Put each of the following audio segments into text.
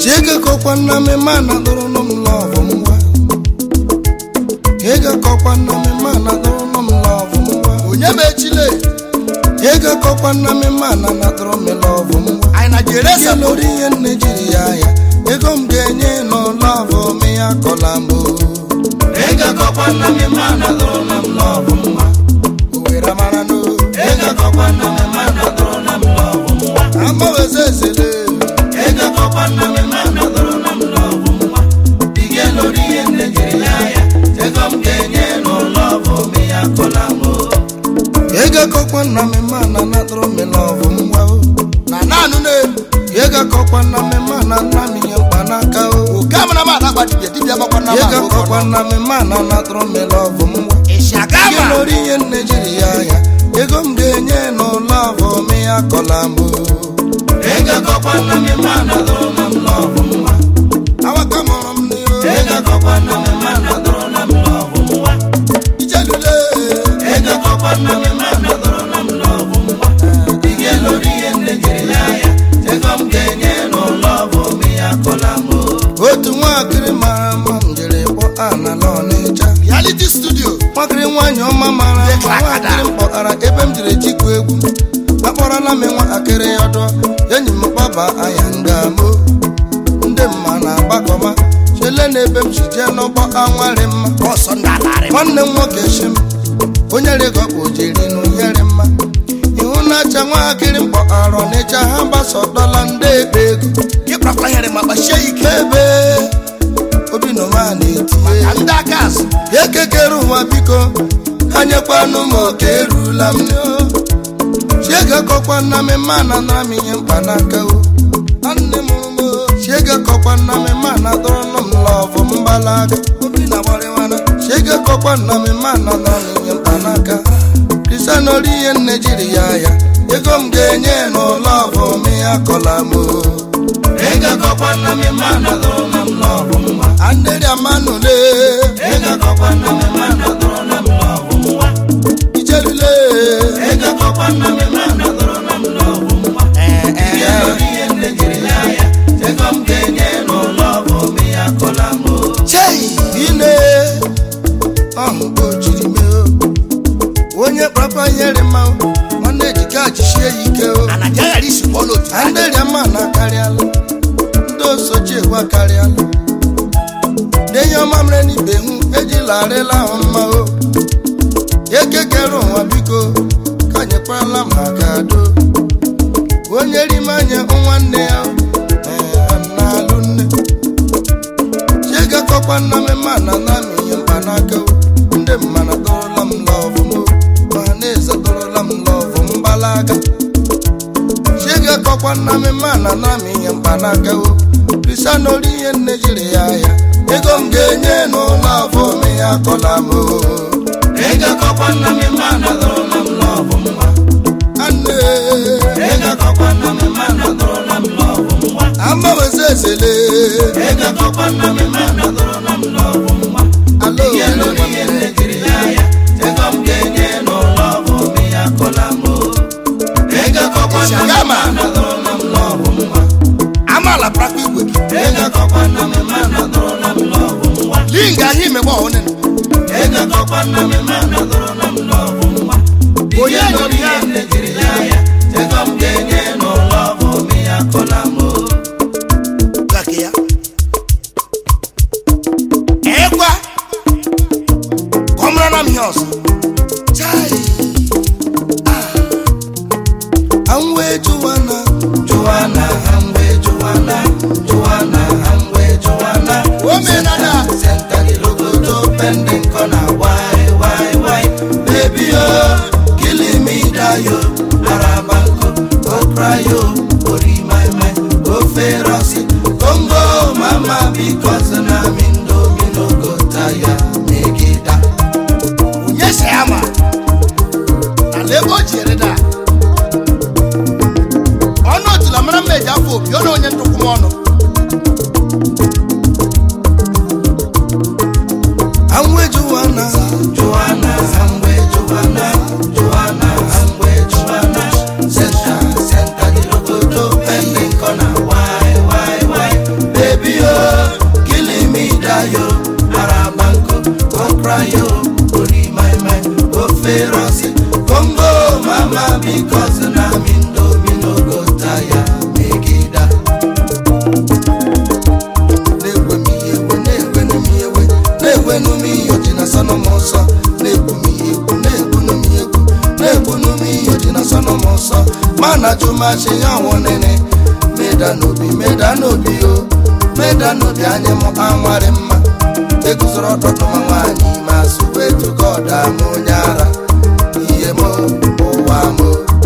chiege kọkwa nna m ma na dụrụnụ m lọvụ ngwa ege kọkwa nna m ma na dụrụnụ m lọvụ ngwa onye ma echile ege kọkwa nna m ma na na dụrụ m lọvụ ngwa anyị na jere ese lórí ihe nne jiri ya ya ego m ga-enye n'ụlọvụ m ya kọla m o. ege kọkwa nna m ma na dụrụnụ m lọvụ ngwa owere mara n'o ege kọkwa nna m ma na dụrụnụ m lọvụ ngwa amaweze ezele ege kọkwa nna m ma na dụrụnụ m lọvụ ngwa ige lórí ihe nne jiri ya ya ego m ga-enye n'ụlọvụ m ya kọla m o. ege kọkwa nna m ma na na dụrụ m lọvụ ngwa o na naanụ na-elu yega kọkwa nna m ma na nna m ihe mkpanaka o oke amara m adakpa dibịa dibịa makwa na yega kọkwa nna m ma na na dụrụ m lọvụ ngwa ịsị aga ihe ma lórí ihe nne jiri ya ya ego m ga-enye n'ụlọ avọ m ya kọla m o. ego kọkwa nna m ma na dụrụ m lọvụ ngwa awaka mụrụ m n'ihu ego kọkwa nna m ma na dụrụ m lọvụ ngwa ijelule ego kọkwa nna m ma na dụrụ m lọvụ ngwa ihe lórí ihe nne jiri ya ya ego m ga-enye n'ụlọ avọ m ya kọla m o. otu nwaakịrị mara mma m jiri kpọ ana n'ọnịcha reality studio nwakịrị nwaanyị ọma mara mma nwaakịrị m kpọtara ebe m jiri tikwu egwu akpọrọla m nwatakịrị ọdọ enyi m gbaba anya ngamo ndị mma na-agbakọma chele na ebe m si jee n'ụgbọ anwarị mma ọsọ ndị alarị nwanne m nwoke shi m onye rịgọkpụ jiri n'ụyere mma ihu na-acha nwatakịrị m kpọtara ọnịcha ha gbasọdọla ndị ekpe ego ịkpakwa here ma kpachie ya ike ebe obi n'ụwa na-etinye ka ndị aka azụ ekekere ụwa biko anyekwanụ m oke erula m chiege kọkwa nna m ma na nara m ihe mkpanaka o nne mụrụ m o. chiege kọkwa nna m ma na dọrọnụ m lọvụ mgbalaga obi na gbarịwana chiege kọkwa nna m ma na nara m ihe mkpanaka kristian ori ihe nne jiri ya ya ego m ga-enye n'ụlọ ọvụ m ya kọla m o ego kọkwa nna m ma na dọrọnụ m lọvụ mma andịrị amanụle ego kọkwa nna m ma na dọrọnụ m lọvụ mma ijelule ego kọkwa nna m ma na dọrọnụ m lọvụ mma ee ee ihe nne jiri ya ya ego m ga-enye n'ụlọ ọvụ m ya kọla m o chei ine ọhụ ka o jiri mee o onye kpapa nyere mma o, nwanne ejike ajisie ya ike o anaja ghara isi pụọ n'otu ha andịrịa mma na akarịala ndị osochi egwu akarịala denye ọma mere n'ibe hụ ejila arịla ahụ mma o ekekere ụwa biko ka nyekwarala m aka do onye rime anya nwanne ya ee, na-alụ nne chiegakọkwa nna m ma na na m ihe mkpanaka o ndị mma na dọrọla m lọvụ m o ma na-eze dọrọla m lọvụ mgbalaga chiege kọkwa nna m ma na na m ihe mkpanaka o kristian ori ihe nne jiri ya ya ego m ga-enye n'ụlọ afọ m ya kọla m o ego kọkwa nna m ma na dọrọla m lọvụ mma anne ego kọkwa nna m ma na dọrọla m lọvụ mma amaweze ezele ego kọkwa nna m ma na dọrọla m lọvụ mma alo ihe lórí ihe nne jiri ya ya ego m ga-enye n'ụlọ afọ m ya kọla m o ego kọkwa nna m ma na dọrọla m lọvụ mma amaala prakwa igwe gị ego kọkwa nna m ma na dọrọla m lọvụ mma linga ahụ imegbe ọhụrụ ego kọkwa nna m ma na dọrọla m lọvụ mma onye nyere ya nne jiri ya ya ego m ga-enye n'ụlọ afọ m ya kọla m o gake ya ekwa ka ọ mara na m ihe ọzọ chai anwe juwana juwana anwe juwana juwana anwe juwana omenala senta gilogodo pending kona why why why baby oh killing me dayo arabanko go cry yo ori my mind go ferosi congo mama because na mindo mi no go tire megida onye si ya ma na lebe o ji ere da ọnụ otula mara mma eji afọ obi ọ na onye ntụkwụ m ọnụ anwe juwana juwana anwe juwana juwana anwe juwana senta senta gilogodo pending kona why why why asị ya ọnwụ nene meda n'obi meda n'obi o meda n'obi anyị m anwarị mma eguzoro ọtọtụma nwaanyị ma sụwa etugo ọda m onye ara ihe m ụwa m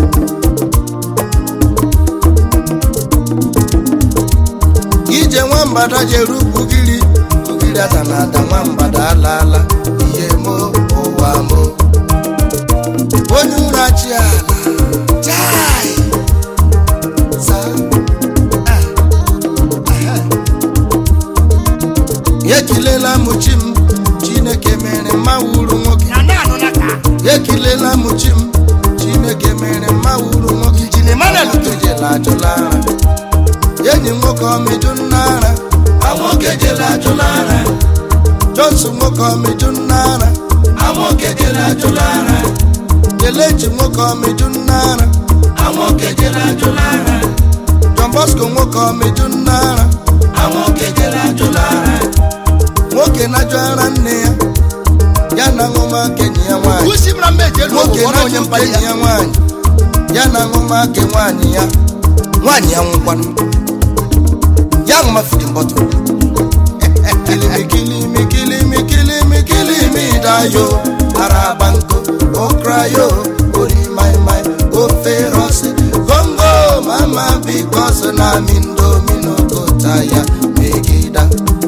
ije nwambada jere ugiri ugiri ada na ada nwambada alaala ihe m ụwa m onye ụra chi ala chai za ekilela m chi m chineke mere mma wuru nwoke na na-anụ na ka ekilela m chi m chineke mere mma wuru nwoke Injin Emmanuel nwoke jela ajụla ara enyi nwoke ọmịjụ nna ara nwoke jela ajụla ara johnson nwoke ọmịjụ nna ara nwoke jela ajụla ara kelechi nwoke ọmịjụ nna ara nwoke jela ajụla ara john bosco nwoke ọmịjụ nna ara nwoke jela ajụla ara nwoke na-ajụ ara nne ya ya na ṅụmaka enyi ya nwaanyị usi mara mma eji elu nwoke ụgwọ na onye na-ajụ mkpali enyi ya ya nwaanyị ya na ṅụmaka nwaanyị ya nwaanyị ya nwụkwanụ ya ṅụma fidin bọtụl kilimi kilimi kilimi kilimi kilimi dayo araba nko okrayo ori mai mai ofe rọsi gongo mama bikos na mindomino kota ya megida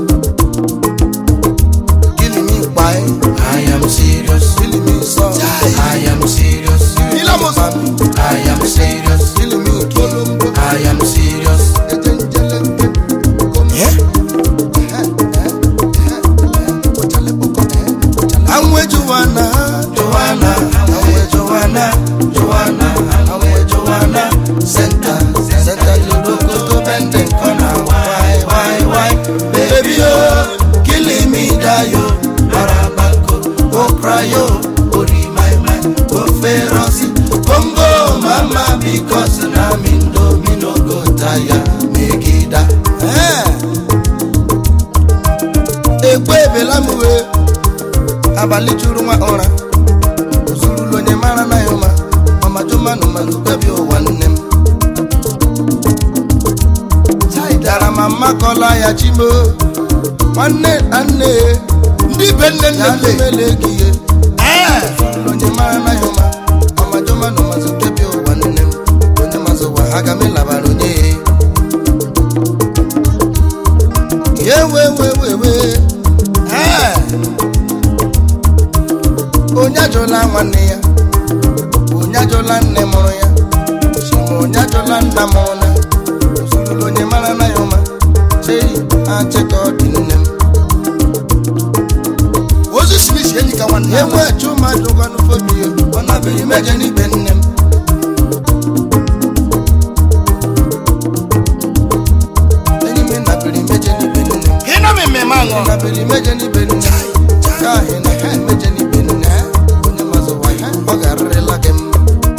kilimi kpai i am serious kilimi sọ i am serious Ilé mo sọ. i am serious kilimi kolombo i am serious Anwe Joanna, Joanna, Anwe Joanna, Joanna, Anwe Joanna, Center, Center, Lodoko, Bending Corner, why, why, why, baby, oh, killing me, dayo, Arabako, oh, cry, oh, Ori, my, my, oh, Feroci, Congo, mama, because na mindo, mino, go, tire, Megida. Eh. Ekwe ebela m wee abalị juru nwa ụra ozurulu onye mara na ya ụma ọmajụmanụ manụ gabi ụwa nne m dara ma mmakọla ya chimo nwanne na nne ndị be nne nne ya nne mele gị ihe ee ozurulu onye mara na ya ụma ọmajụmanụ mazụ gabi ụwa nne m onye mazụ ụwa ha ga melabara onye ya ewewewewe ee onye ajụla nwanne ya onye ajụla nne mụrụ ya chima onye ajụla nna mụrụ na ozurulu onye mara na ya ụma chei achịka ọ dị nne m ozu smith enyi ka nwanne ya enwe chuma jụkwanụ fobio ọ nabịrị meje n'ibe nne m enyi m nabịrị meje n'ibe nne m ị nọ m mmemme aṅụ nabịrị meje n'ibe nne m ka ahị na ha meje n'ibe nne onye mazụwa ha ọ garịrịla gị mma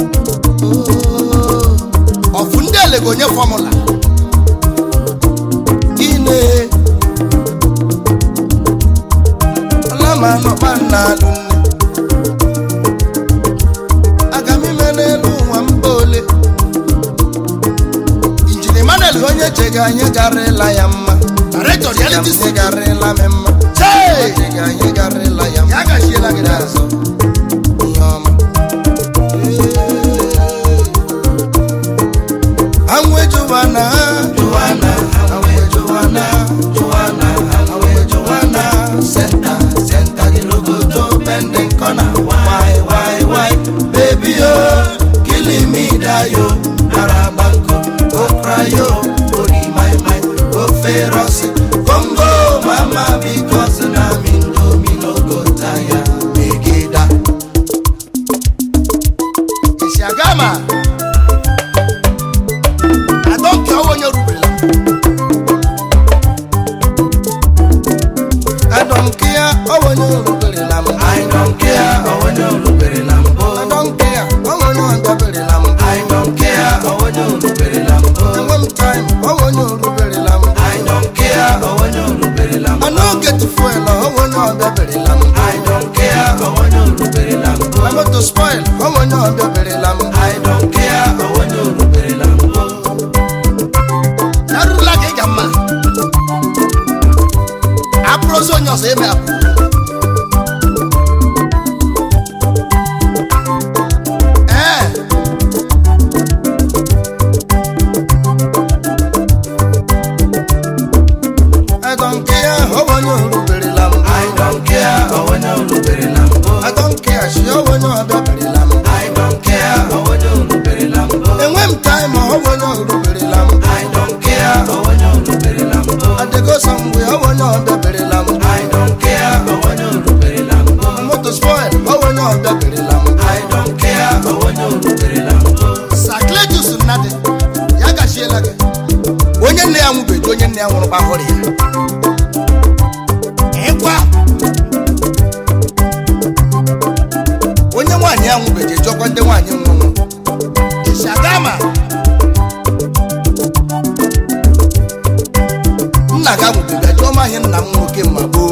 Oo. ọfụ ndị ele ga onye fọmụla ine ọlama nọkpa nna alụ nne aga m ime n'elu ụwa mba ole injin emmanuel onye chega anyị garịla ya mma director reality Anyị studio garịla m mma chee chega anyị garịla ya mma ya gachiela gị azụ ihe ọma anwe Joanna Joanna anwe Joanna Joanna anwe Joanna center center the logo to bending corner why why why baby oh killing me dayo arabanko oh cry oh ori my my oh feroci Congo mama because na me no me no go tire megida esi aga ma adọnke ọwa onye rubela I don't care, oh when you look at it, I don't care, oh when you look at it, I don't care, oh when you look at it, I don't care, oh when you look at it, and one time, oh when you look at it, I don't care, oh when you look at it, I don't get to fuel, oh when you look at it, I don't care, oh when you look at it, I'm not to spoil, oh when you look at it, I don't care, oh when you look at it, ma ọ bụ onye oruberela m I don't care onye oruberela mbụ adegosa mgbe ọ bụ onye ọbịaberela m I don't care onye oruberela mbụ moto spoil ọ bụ onye ọbịaberela m I don't care onye oruberela mbụ sakletus nnadị ya gachiela gị onye nne ya nwụbeghị onye nne ya nwụrụ gbahụrụ ya ịkwa onye nwaanyị ya nwụbeghị ejọkwa ndị nwaanyị nwụrụ ishagama nna ga nwụbeghị ajụọ m ahịa nna m nwoke ma gboo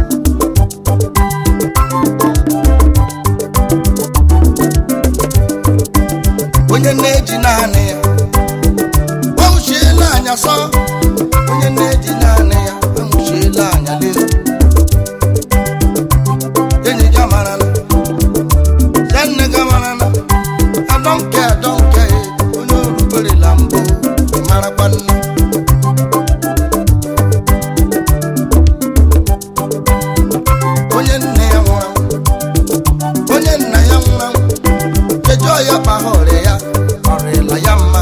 onye na-eji naanị ya anwụchiela anya sọ onye na-eji naanị ya anwụchiela anya lee enyi gị amarala ya nne gị amarala adọnke adọnke onye oruberela mbụ ị marakwa nne onye nne ya nwụrụ anwụ onye nna ya nwụrụ anwụ jejọọ ya kpagha ọrịa ya ọrịla ya mma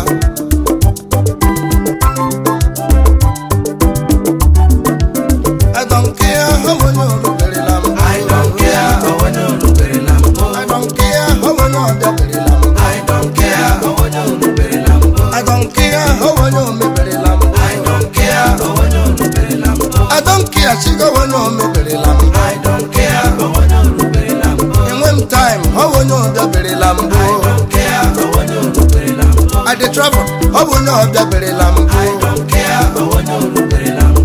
adọnke ya ha onye oruberela mbụ I don't care onye oruberela mbụ adọnke ya ha onye ọbịaberela mbụ I don't care onye oruberela mbụ adọnke ya ha onye omeberela mbụ I don't care onye oruberela mbụ adọnke ya chigo onye omeberela mbụ I don't care onye oruberela mbụ enwe m taim ọ bụ onye ọbịaberela mbụ I don't care onye oruberela mbụ I dey travel ọ bụ onye ọbịaberela mbụ I don't care onye oruberela mbụ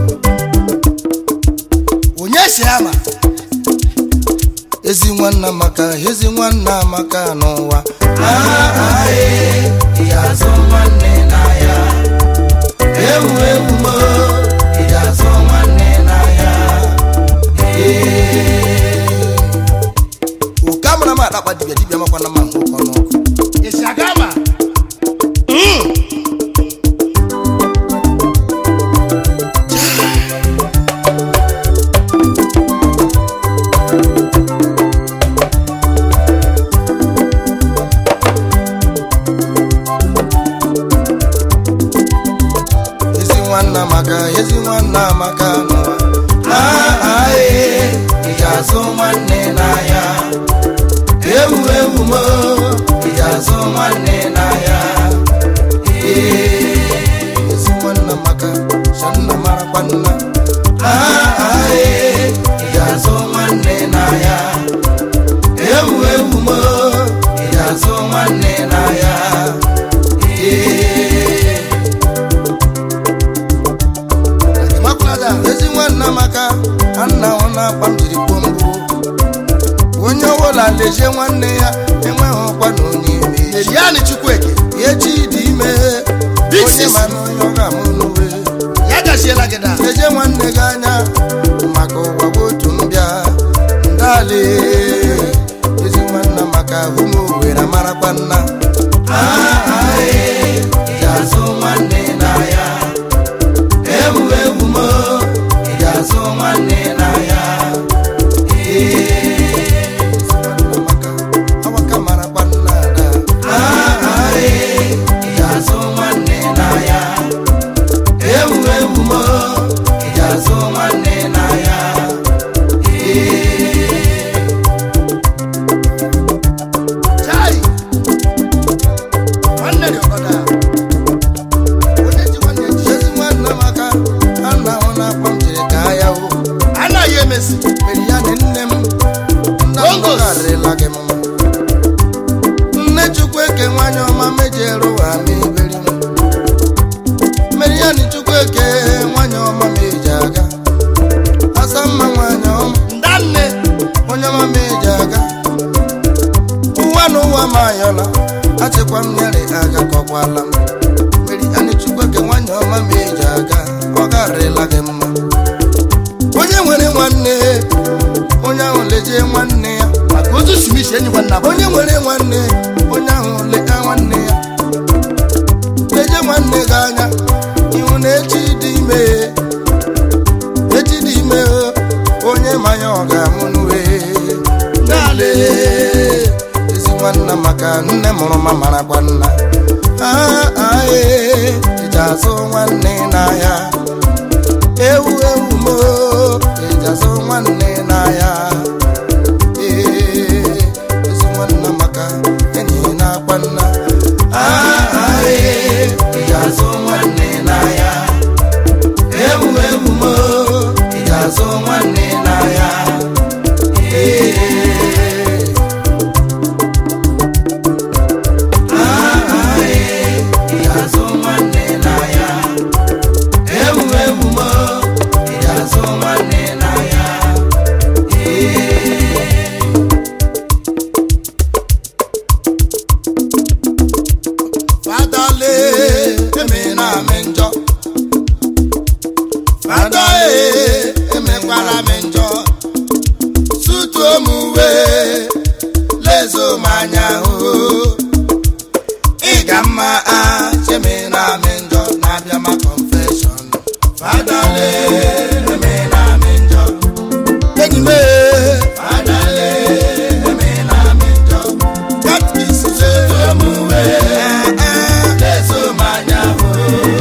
onye si ama ezi nwanna maka ezi nwanna maka n'ụwa ị ga-azụ nwanne n'ahịa ewu ewu mo ị ga-azụ nwanne n'ahịa oke amara m akpakpa dibịa dibịa makwana ma nke ụkọ n'ọkụ ishagama ezi nwanna maka ezi nwanna maka n'ụwa ị ga-azụ nwanne n'ahịa ewu ewu mo ị ga-azụ nwanne n'ahịa ezi nwanna maka shanna marakwa nna ị ga-azụ nwanne n'ahịa ewu ewu mo ị ga-azụ nwanne n'ahịa makwulada ezi nwanna maka anna ọ na-akpa m jiri kpọọ mbụ onye ọbụla lezie nwanne ya enweghị ọkwa na onye ime echi eriani chukwueke echi dị ime Big onye sis. ma na onye ọ ga-amụ n'uwe ya gachiela gị da lezie nwanne gị anya maka ụwa bụ otu mbịa ndali ezi nwanna maka ụmụ owere marakwa nna ị ga-azụ nwanne n'ahịa ewu ewu mo ị ga-azụ nwanne n'ahịa maka awaka marakwa nna ada ị ga-azụ nwanne n'ahịa ewu ewu mo ị ga-azụ nwanne n'ahịa chai nwanne dị ọgọda onye ji nwanne ji ezi nwanna maka anna ọ na-akpa m jiri ka ya o anaghị emesi mere ya na nne m nna m Bongos. gọgarịla gị mma nne chukwu eke nwanyị ọma mejere ụwa n'iberi m mere ya na chukwu eke nwanyị ọma meji aga asa mma nwanyị ọma ndanne onye ọma meji aga ụwa na ụwa ma ayọla achịkwa m nyere aga kọkwala m mere ya na chukwu eke nwanyị ọma meji aga ọ garịla gị mma onye nwere nwanne onye ahụ lejie nwanne ya maka otu smith enyi nwanna bụ onye nwere nwanne onye ahụ leta nwanne ya leje nwanne gị anya ihu na echi dị ime echi dị ime onye manya ọ ga-amụ n'uwe nale ezi nwanna maka nne mụrụ ma marakwa nna Ah, azụ nwanne n'ahịa ewu ewu mo eji azụ nwanne n'ahịa ee ezi nwanna maka enyi na-akpa nna Ahae, eji azụ nwanne n'ahịa. Ewu ewu mo, eji azụ nwanne n'ahịa. Ee. Ahae, eji azụ nwanne n'ahịa. Ewu ewu mo, eji azụ nwanne n'ahịa. Ee. fadale eme na amị njọ fada e emekwala m njọ sutuo m uwe lezo m anya hụ ị ga mma a cheme na amị njọ na-abịa ma confession fadale eme na amị njọ enyi m e, Adale, eme na amị njọ. katkis Sutuo m uwe, lezo m anya hụ.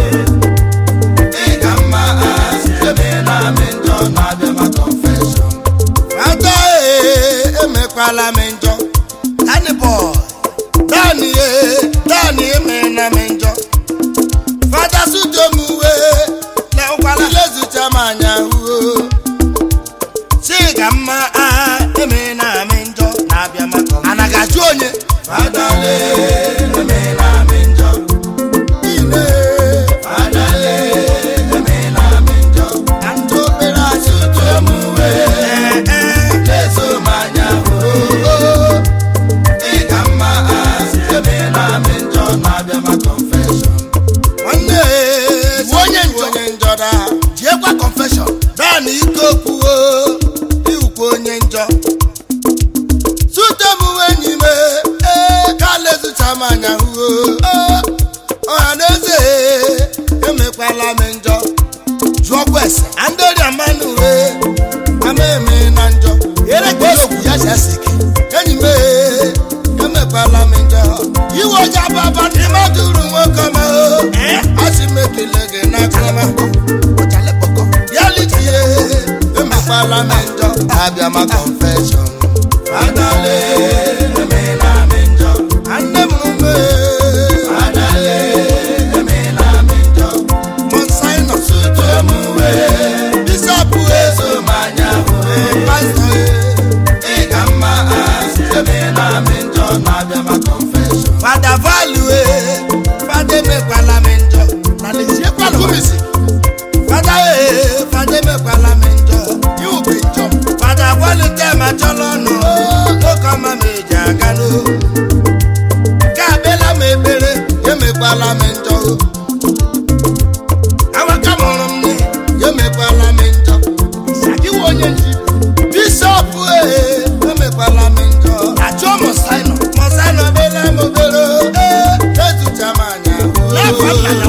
Ị ka mma asị, eme na amị njọ na-abịa ma confession. Ada ee emekwala m njọ Danny boy Danny ee Danny emena m njọ Fada sudo m uwe Lekwala lezucha m anya huo Chiga mma a emena m njọ Na-abịa maka Anaghị ajụ onye Adale, eme na amị njọ. Ine Adale, eme na amị njọ. Na ndị obere azụ Sutuo m uwe, Ee ee lezo m anya hụ. oo Ị ka mma asị, eme na amị njọ na-abịa ma confession. nwanne ee Bụ onye njọ. onye njọ daa jiekwa confession Dan ike okwuo iwukwa onye njọ sute m enyi m ee ka lezucha m anya huo ọha na eze emekwala m njọ jụọkwa ese andori mmanụ uwe ama eme na njọ ere ka ihe okwu ya si esi ike enyi m ee emekwala m njọ iwe ọja baba dị madụrụ nwoke ma o asị m ekele gị n'aka ọjalekpọkọ Reality, eh, emekwala m njọ abịa ma confession Adale, eme na amị njọ. nne m ume Adale, eme na amị njọ. monsinọ Sutuo m uwe, bishọp lezo m anya hụ. pastọ Ị ka mma asị, eme na amị njọ na-abịa ma confession. fada valu fada emekwala m njọ na leziekwa kumisi fada ee fada emekwala m njọ iwube njọ fada gwalite ma chọrọ ọnụ oke ọma m eji aga n'o ka abịala m ekpere emekwala m njọ awaka mụrụ m nne emekwala m njọ iwe onye nji bishọp ee emekwala m njọ ajụọ mọsainọ mọsanọ bela m obere ee ezucha m anya n'afọ nna ya